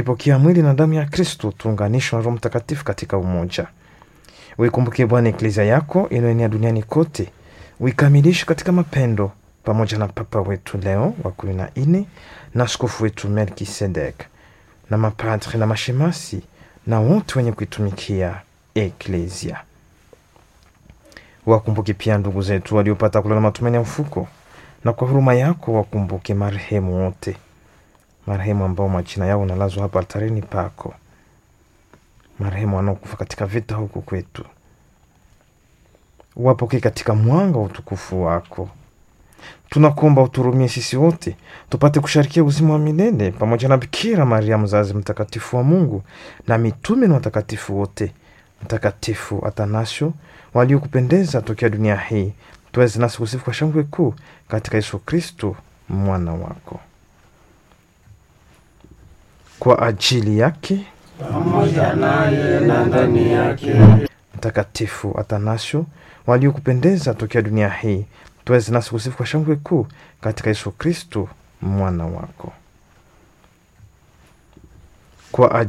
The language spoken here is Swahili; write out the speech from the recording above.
tukipokea mwili na damu ya Kristo tuunganishwe na Roho Mtakatifu katika umoja. Uikumbuke Bwana eklezia yako inayoenea duniani kote, uikamilishe katika mapendo, pamoja na Papa wetu Leo wa kumi na nne na askofu wetu Melkisedek na mapadri na mashemasi na wote wenye kuitumikia eklezia. Wakumbuke pia ndugu zetu waliopata kulala matumaini ya ufuko, na kwa huruma yako wakumbuke marehemu wote, marehemu ambao majina yao nalazwa hapa altarini pako, marehemu wanaokufa katika vita huku kwetu, wapokee katika mwanga wa utukufu wako. Tunakuomba uturumie sisi wote tupate kusharikia uzima wa milele pamoja na Bikira Maria mzazi mtakatifu wa Mungu na mitume na watakatifu wote, Mtakatifu Atanasio waliokupendeza tokea dunia hii, tuweze nasi kusifu kwa shangwe kuu katika Yesu Kristo mwana wako. Kwa ajili yake pamoja naye na ndani yake, Mtakatifu Atanasio waliokupendeza tokea dunia hii, tuweze nasi kusifu kwa shangwe kuu katika Yesu Kristo mwana wako. Kwa